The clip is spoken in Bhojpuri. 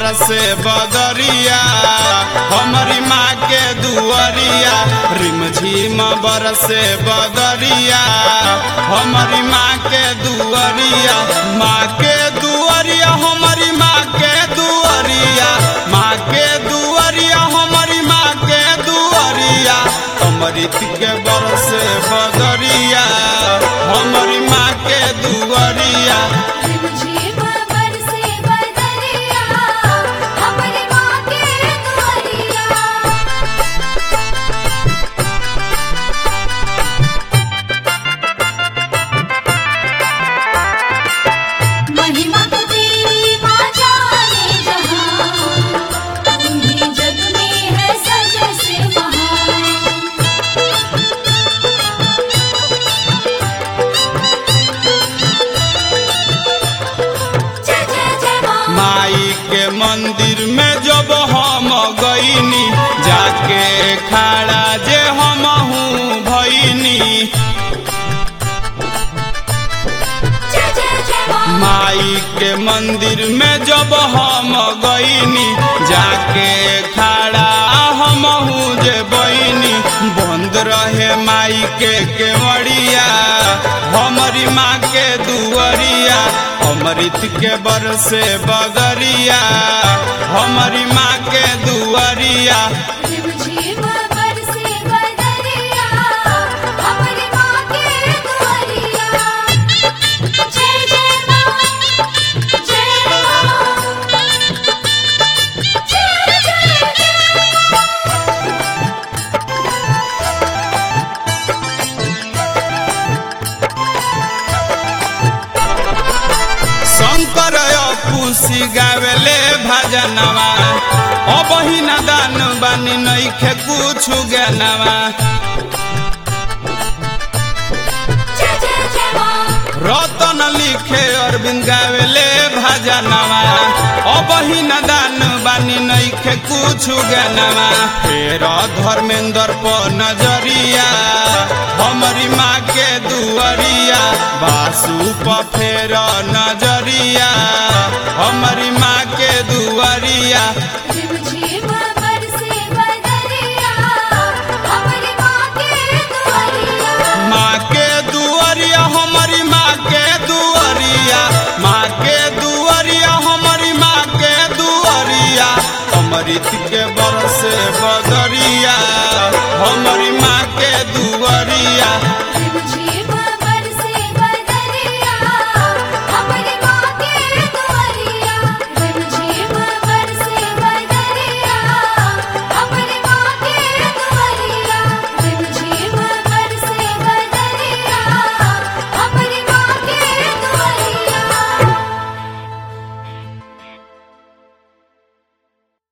बरसे बदरिया हमारी माँ के दुअरिया रिमझिम बरसे बदरिया हमारी माँ के दुअरिया माँ के दुअरिया हमारी माँ के दुअरिया माँ के दुअरिया हमारी माँ के दुअरिया अमृत के बरसे बदरिया हमारी माँ के दुअरिया रिमझिम बरसे बदरिया हमारी माँ के दुआरिया महिमा तो तेरी माँ जाने जहाँ तू ही जग में है सबसे महान जय जय जय माँ माई के मंदिर में जब हम गईनी जाके खड़ा जे हम हूँ भईनी जय जय जय माँ माई के मंदिर में जब हम गईनी जाके खड़ा हम हूँ जे बईनी बंद रहे माई के केवड़िया हमारी माँ के दुअरिया अमृत के बरसे बगरिया हमारी माँ के दुअरिया रिमझिम बरसे बदरिया हमारी माँ के दुआरिया जय जय माँ जय माँ जय जय जय शंकर खुशी गावेले भजनवा अब ही न दान बानी नइखे कुछ ज्ञानवा जय जय जय माँ रतन लिखे अरविंद गावेले भजनवा अब ही न दान बानी नइखे कुछ ज्ञानवा फेर धर्मेंद्र पर नजरिया हमारी माँ के दुअरिया बासु पर फेर नजरिया हमारी माँ के दुअरिया